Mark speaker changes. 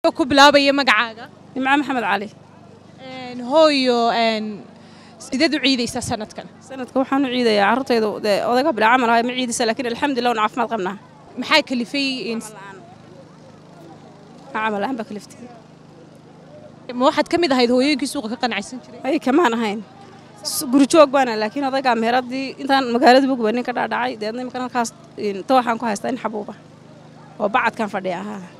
Speaker 1: oo ku bilaabaya magacaaga
Speaker 2: nimco maxamed cali
Speaker 1: Een, hooyo een, sideed u ciidaysaa sanadkan
Speaker 2: sanadka waxaan u ciidayaa carruurtaydu dee odaga bilaa camal ahay ma ciidisa laakiin alxamdulilah wan caafimaad qabnaa
Speaker 1: maxaa kalifay in-
Speaker 2: ma camal aan baa kaliftay
Speaker 1: ma waxaad ka mid ahayd hooyooyinkii suuqa ka qanacsan jiray
Speaker 2: ay kamaan ahayn S- guri joog baana laakiin odagaa meheradii intaan magaalada bogba nin ka dhaadhacay deedna imika halkaas in, tooxaan ku haystaa in xabuuba oo bacadkan fadhiya ahaa